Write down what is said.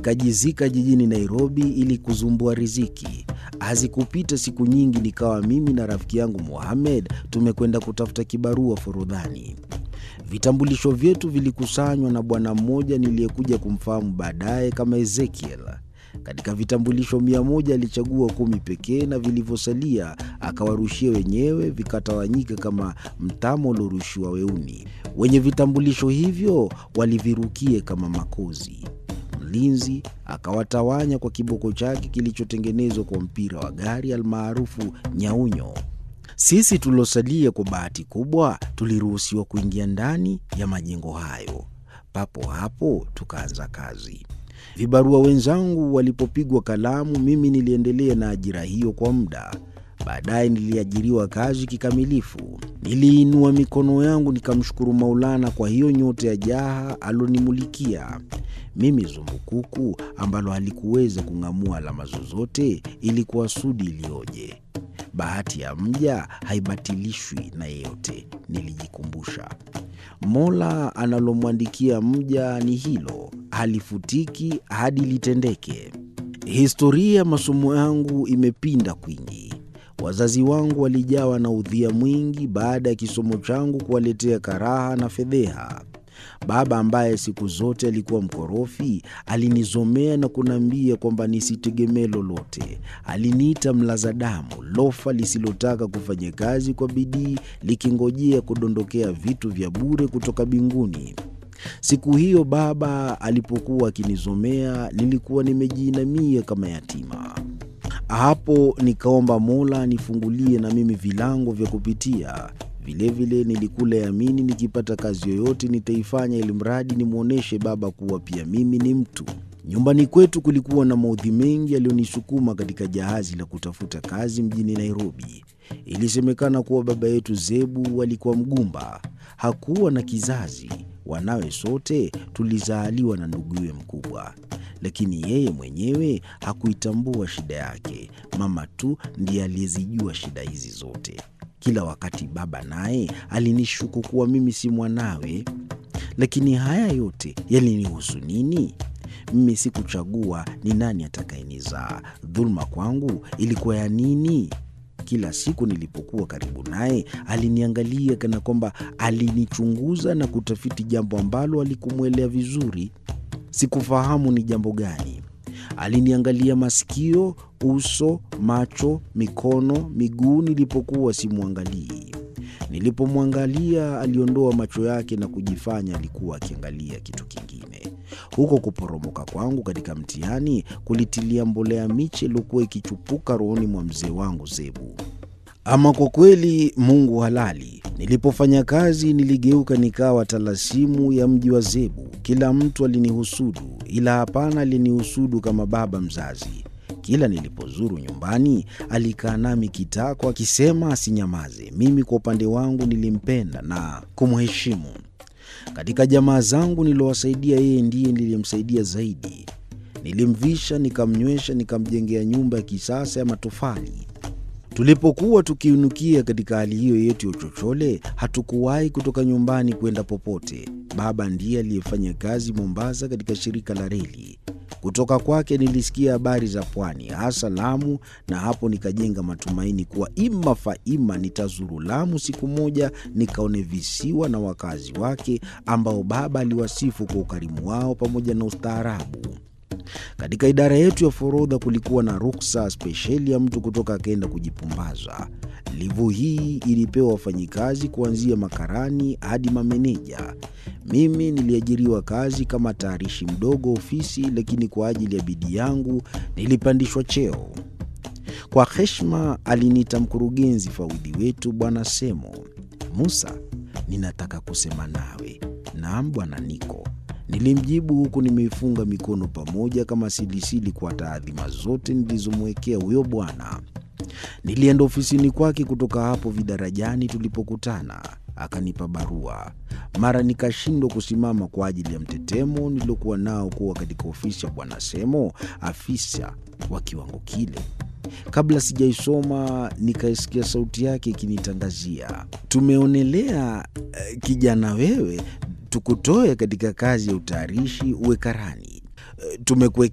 nikajizika jijini Nairobi ili kuzumbua riziki. Hazikupita siku nyingi, nikawa mimi na rafiki yangu Mohamed tumekwenda kutafuta kibarua Forodhani. Vitambulisho vyetu vilikusanywa na bwana mmoja niliyekuja kumfahamu baadaye kama Ezekiel. Katika vitambulisho mia moja alichagua kumi pekee na vilivyosalia akawarushia wenyewe, vikatawanyika kama mtama uliorushiwa weuni. Wenye vitambulisho hivyo walivirukie kama makozi. Mlinzi akawatawanya kwa kiboko chake kilichotengenezwa kwa mpira wa gari almaarufu nyaunyo. Sisi tuliosalia kwa bahati kubwa tuliruhusiwa kuingia ndani ya majengo hayo. Papo hapo tukaanza kazi. Vibarua wenzangu walipopigwa kalamu, mimi niliendelea na ajira hiyo kwa muda. Baadaye niliajiriwa kazi kikamilifu. Niliinua mikono yangu nikamshukuru Maulana kwa hiyo nyota ya jaha alonimulikia mimi. Zumbukuku ambalo halikuweza kung'amua alama zozote, ilikuwa sudi iliyoje! Bahati ya mja haibatilishwi na yeyote, nilijikumbusha. Mola analomwandikia mja ni hilo, halifutiki hadi litendeke. Historia ya masomo yangu imepinda kwingi. Wazazi wangu walijawa na udhia mwingi baada ya kisomo changu kuwaletea karaha na fedheha. Baba ambaye siku zote alikuwa mkorofi alinizomea na kuniambia kwamba nisitegemee lolote. Aliniita mlaza damu, lofa lisilotaka kufanya kazi kwa bidii, likingojea kudondokea vitu vya bure kutoka mbinguni. Siku hiyo baba alipokuwa akinizomea, nilikuwa nimejiinamia kama yatima. Hapo nikaomba Mola nifungulie na mimi vilango vya kupitia. Vilevile nilikula yamini, nikipata kazi yoyote nitaifanya, ili mradi nimwonyeshe baba kuwa pia mimi ni mtu. Nyumbani kwetu kulikuwa na maudhi mengi yaliyonisukuma katika jahazi la kutafuta kazi mjini Nairobi. Ilisemekana kuwa baba yetu Zebu alikuwa mgumba, hakuwa na kizazi. Wanawe sote tulizaaliwa na nduguye mkubwa, lakini yeye mwenyewe hakuitambua shida yake. Mama tu ndiye aliyezijua shida hizi zote. Kila wakati baba naye alinishuku kuwa mimi si mwanawe, lakini haya yote yalinihusu nini? Mimi sikuchagua ni nani atakayenizaa. Dhuluma kwangu ilikuwa ya nini? Kila siku nilipokuwa karibu naye aliniangalia kana kwamba alinichunguza na kutafiti jambo ambalo alikumwelea vizuri. Sikufahamu ni jambo gani. Aliniangalia masikio, uso, macho, mikono, miguu nilipokuwa simwangalii. Nilipomwangalia aliondoa macho yake na kujifanya alikuwa akiangalia kitu kingine. Huko kuporomoka kwangu katika mtihani kulitilia mbolea miche iliyokuwa ikichupuka rohoni mwa mzee wangu Zebu. Ama kwa kweli, Mungu halali. Nilipofanya kazi niligeuka nikawa talasimu ya mji wa Zebu. Kila mtu alinihusudu, ila hapana alinihusudu kama baba mzazi. Kila nilipozuru nyumbani alikaa nami kitako, akisema asinyamaze. Mimi kwa upande wangu nilimpenda na kumheshimu. Katika jamaa zangu niliowasaidia, yeye ndiye niliyemsaidia zaidi. Nilimvisha, nikamnywesha, nikamjengea nyumba ya kisasa ya matofali. Tulipokuwa tukiinukia katika hali hiyo yetu ya uchochole, hatukuwahi kutoka nyumbani kwenda popote. Baba ndiye aliyefanya kazi Mombasa katika shirika la reli. Kutoka kwake nilisikia habari za pwani, hasa Lamu, na hapo nikajenga matumaini kuwa ima faima nitazuru Lamu siku moja, nikaone visiwa na wakazi wake ambao baba aliwasifu kwa ukarimu wao pamoja na ustaarabu. Katika idara yetu ya forodha kulikuwa na ruksa spesheli ya mtu kutoka akaenda kujipumbaza. Livu hii ilipewa wafanyikazi kuanzia makarani hadi mameneja. Mimi niliajiriwa kazi kama tayarishi mdogo ofisi, lakini kwa ajili ya bidii yangu nilipandishwa cheo. Kwa heshima aliniita mkurugenzi fawidhi wetu Bwana Semo. Musa, ninataka kusema nawe. Naam bwana Niko, nilimjibu huku nimeifunga mikono pamoja kama silisili kwa taadhima zote nilizomwekea huyo bwana. Nilienda ofisini kwake kutoka hapo vidarajani tulipokutana. Akanipa barua. Mara nikashindwa kusimama kwa ajili ya mtetemo niliokuwa nao kuwa katika ofisi ya bwana Semo, afisa wa kiwango kile. Kabla sijaisoma nikaisikia sauti yake ikinitangazia, tumeonelea eh, kijana wewe, tukutoe katika kazi ya utayarishi uwe karani. Eh, tumekuwekea